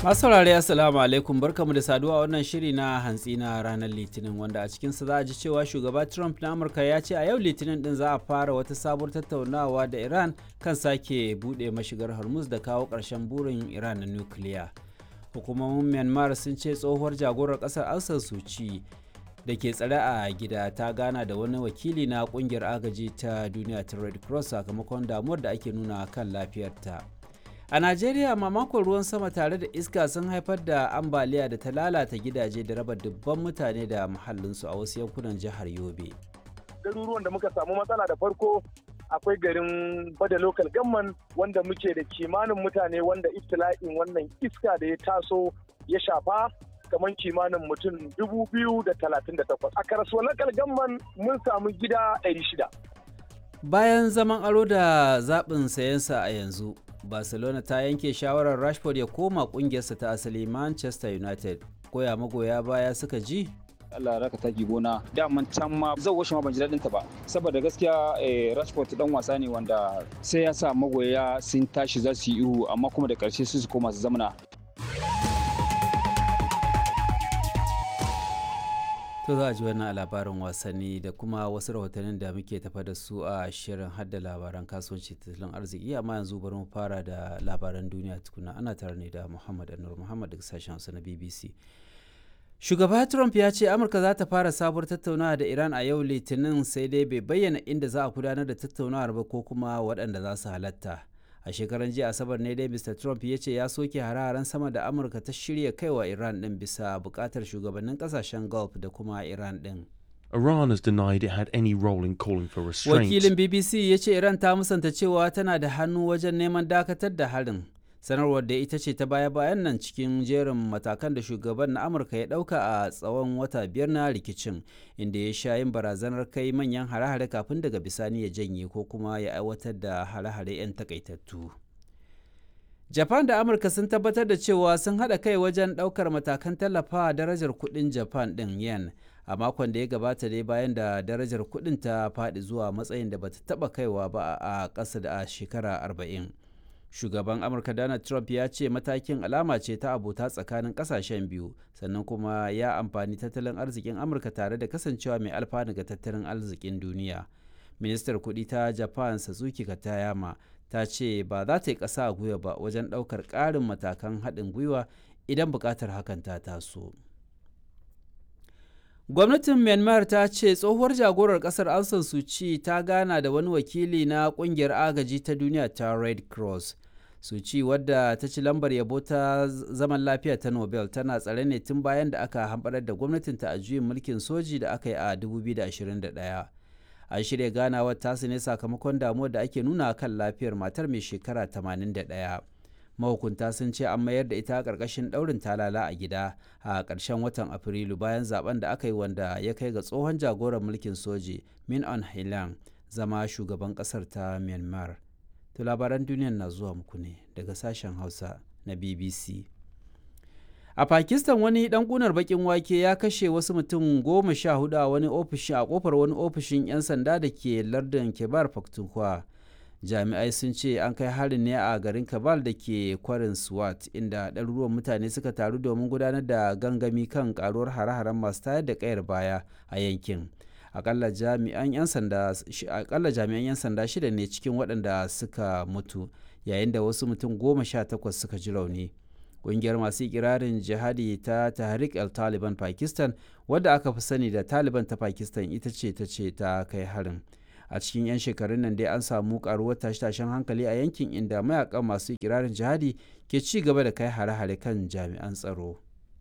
Masu saurare Assalamu alaikum barkamu da saduwa wannan shiri na hantsi na ranar Litinin wanda a cikinsa za a ji cewa shugaba Trump na Amurka ya ce a yau Litinin din za a fara wata sabuwar tattaunawa da Iran kan sake buɗe mashigar Hormuz da kawo ƙarshen burin Iran na nukiliya. Hukumomin Myanmar sun ce tsohuwar jagorar ƙasar Aung San Suu Kyi da ke tsare a gida ta gana da wani wakili na ƙungiyar agaji ta duniya ta Red Cross sakamakon damuwar da ake nuna kan lafiyarta. A Najeriya mamakon ruwan sama tare da iska sun haifar da ambaliya da ta lalata gidaje da raba dubban mutane da muhallinsu a wasu yankunan jihar Yobe. Garuruwan da muka samu matsala da farko akwai garin Bada Local Gamman wanda muke da kimanin mutane wanda iftila'in wannan iska da ya taso ya shafa kamar kimanin mutum dubu biyu da talatin da takwas. A karasuwa Local Gamman mun samu gida ɗari shida. Bayan zaman aro da zaɓin sayensa a yanzu, barcelona ta yanke shawarar rashford ya koma kungiyarsa ta asali manchester united koya magoya baya suka ji Allah raka taki gona daman can ma zan washe ma ban ji daɗin ta ba saboda gaskiya Rashford dan wasa ne wanda sai ya sa magoya sun tashi za su yi ihu amma kuma da ƙarshe su su koma su zamana To za a ji wannan labarin wasanni da kuma wasu rahotannin da muke tafa da su a shirin hadda labaran kasuwanci tattalin arziki amma yanzu bari mu fara da labaran duniya tukuna ana tare ne da Muhammad Anur Muhammad daga sashen Hausa na BBC. Shugaba Trump ya ce Amurka za ta fara sabuwar tattaunawa da Iran a yau Litinin sai dai bai bayyana inda za a gudanar da tattaunawar ba ko kuma waɗanda za su halatta. a shekaran jiya asabar ne dai mr trump ya ce ya soke hare-haren sama da amurka ta shirya kaiwa iran din bisa bukatar shugabannin kasashen gulf da kuma iran din Iran has denied it had any role in calling for restraint. wakilin bbc ya ce iran ta musanta cewa tana da hannu wajen neman dakatar da harin sanarwar da ita ce ta baya-bayan nan cikin jerin matakan da shugaban na amurka ya dauka a tsawon wata biyar na rikicin inda ya sha yin barazanar kai manyan hare-hare kafin daga bisani ya janye ko kuma ya aiwatar da hare-hare 'yan takaitattu japan da amurka sun tabbatar da cewa sun haɗa kai wajen ɗaukar matakan tallafa darajar kuɗin japan ɗin yen a makon da ya gabata dai bayan da darajar kuɗin ta faɗi zuwa matsayin da bata taɓa kaiwa ba a ƙasa da shekara arba'in. shugaban amurka donald trump ya ce matakin alama ce ta abota tsakanin kasashen biyu sannan kuma ya amfani tattalin arzikin amurka tare da kasancewa mai alfanu ga tattalin arzikin duniya ministar kudi ta japan satsuki katayama ta ce ba za ta yi ƙasa a gwiwa ba wajen ɗaukar ƙarin matakan haɗin gwiwa idan buƙatar hakan ta taso gwamnatin myanmar ta ce tsohuwar jagorar kasar aung san suu kyi ta gana da wani wakili na kungiyar agaji ta duniya ta red cross suu kyi wadda ta ci lambar yabo ta zaman lafiya ta nobel tana tsare ne tun bayan da aka hamɓarar da gwamnatinta a juyin mulkin soji da aka yi a 2021 an shirya ganawar tasu ne sakamakon damuwar da ake nuna kan lafiyar matar mai shekara 81 mahukunta sun ce an mayar da ita ƙarƙashin ɗaurin talala a gida a ƙarshen watan afrilu bayan zaben da aka yi wanda ya kai ga tsohon jagoran mulkin soji min on hilang zama shugaban ƙasar ta myanmar to labaran duniya na zuwa muku ne daga sashen hausa na bbc a pakistan wani dan kunar bakin wake ya kashe wasu mutum goma sha hudu a wani ofishi a kofar wani ofishin 'yan sanda da ke lardin kebar pakhtunkhwa jami'ai sun ce an kai harin ne a garin kabal da ke kwarin swat inda ɗaruruwan mutane suka taru domin gudanar da gangami kan karuwar hare-haren masu tayar da kayar baya a yankin akalla jami'an 'yan sanda shida ne cikin waɗanda suka mutu yayin da wasu mutum goma sha takwas suka ji rauni ƙungiyar masu ikirarin jihadi ta tahrik el taliban pakistan wadda aka fi sani da taliban ta pakistan ita ce ta ce ta kai harin a cikin 'yan shekarun nan dai an samu karuwar tashe-tashen hankali a yankin inda mayakan masu ikirarin jihadi ke ci gaba da kai hare-hare kan jami'an tsaro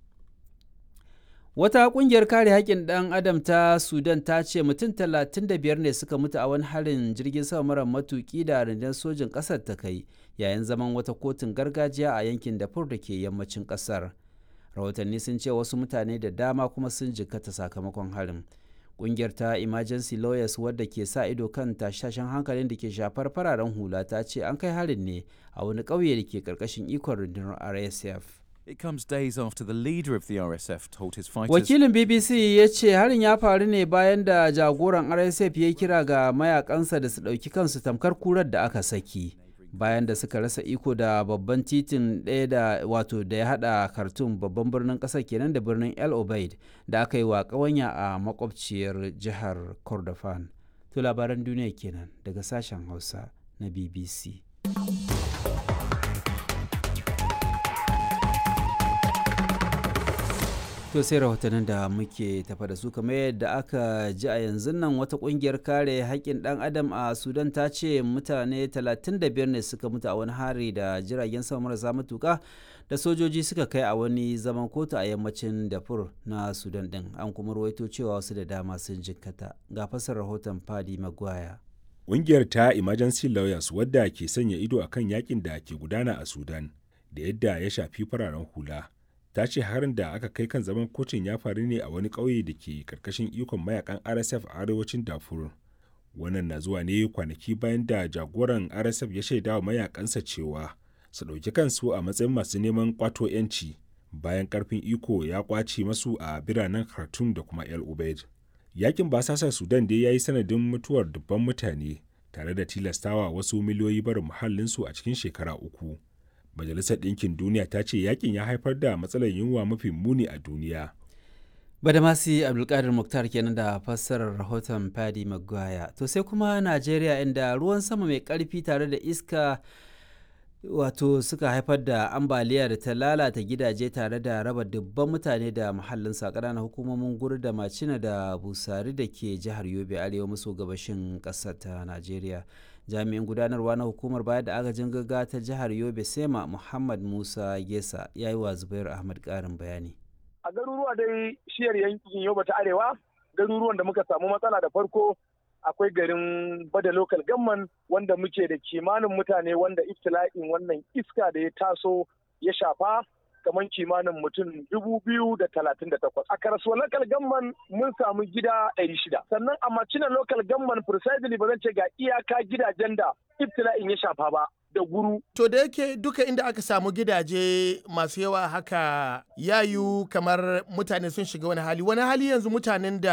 wata kungiyar kare haƙƙin ɗan adam ta sudan ta ce mutum 35 ne suka mutu a wani harin jirgin sama mara matuƙi da rundunar sojin ƙasar ta kai yayin zaman wata kotun gargajiya a yankin dafur da ke yammacin ƙasar rahotanni sun ce wasu mutane da dama kuma sun jikkata sakamakon harin kungiyar ta emergency lawyers wadda ke sa ido kan tashashen hankalin da ke shafar fararen hula ta ce an kai harin ne a wani ƙauye da ke ƙarƙashin ikon rundunar rsf It comes days after the leader of the RSF told his fighters wakilin bbc ya ce harin ya faru ne bayan da jagoran rsf ya kira ga mayakansa da su ɗauki kansu tamkar kurar da aka saki bayan da suka rasa iko da babban titin ɗaya da wato da ya hada khartoum babban birnin ƙasar kenan da birnin el obeid da aka yi wa ƙawanya a makwabciyar jihar kordofan to labaran duniya kenan daga sashen hausa na bbc to sai rahotannin da muke tafa da su kamar yadda aka ji a yanzu nan wata kungiyar kare haƙƙin ɗan adam a sudan ta ce mutane 35 ne suka mutu a wani hari da jiragen sama marasa matuka da sojoji suka kai a wani zaman kotu a yammacin dafur na sudan ɗin an kuma rawaito cewa wasu da dama sun jikkata ga fasar rahoton fadi magwaya Ƙungiyar ta Emergency Lawyers wadda ke sanya ido akan yakin da ke gudana a Sudan da yadda ya shafi fararen hula. ta ce harin da aka kai kan zaman kotun ya faru ne a wani ƙauye da ke karkashin ikon mayakan rsf a arewacin darfur wannan na zuwa ne kwanaki bayan da jagoran rsf ya shaida wa mayakansa cewa su ɗauki kansu a matsayin masu neman kwato 'yanci bayan karfin iko ya kwace masu a biranen khartoum da kuma el ubaid yakin basasar sudan dai ya yi sanadin mutuwar dubban mutane tare da tilastawa wasu miliyoyi barin muhallinsu a cikin shekara uku Majalisar Ɗinkin Duniya ta ce yakin ya haifar da matsalar yunwa mafi muni a duniya. Badamasi Abdulkadir Muktar kenan da fassarar rahoton Fadi Maguire. To sai kuma Najeriya inda ruwan sama mai ƙarfi tare da iska wato suka haifar da ambaliya da ta lalata gidaje tare da raba dubban mutane da muhallinsa ƙananan hukumomin guri da macina da busari da ke jihar yobe arewa maso gabashin ƙasar ta najeriya jami'in gudanarwa na hukumar bayar da agajin gaggawa ta jihar yobe sema muhammad musa gesa ya yi wa zubairu ahmad ƙarin bayani a garuruwa dai shiyar yankin yobe ta arewa garuruwan da muka samu matsala da farko akwai garin bada local gamman wanda muke da kimanin mutane wanda iftila'in wannan iska da ya taso ya shafa kamar kimanin mutum dubu biyu da talatin da takwas. A karasuwa local gamman mun samu gida ɗari shida. Sannan a macina local gamman precisely ba zan ce ga iyaka gidajen da iftila'in ya shafa ba. da guru. To da yake duka inda aka samu gidaje masu yawa haka yayu kamar mutane sun shiga wani hali. Wani hali yanzu mutanen da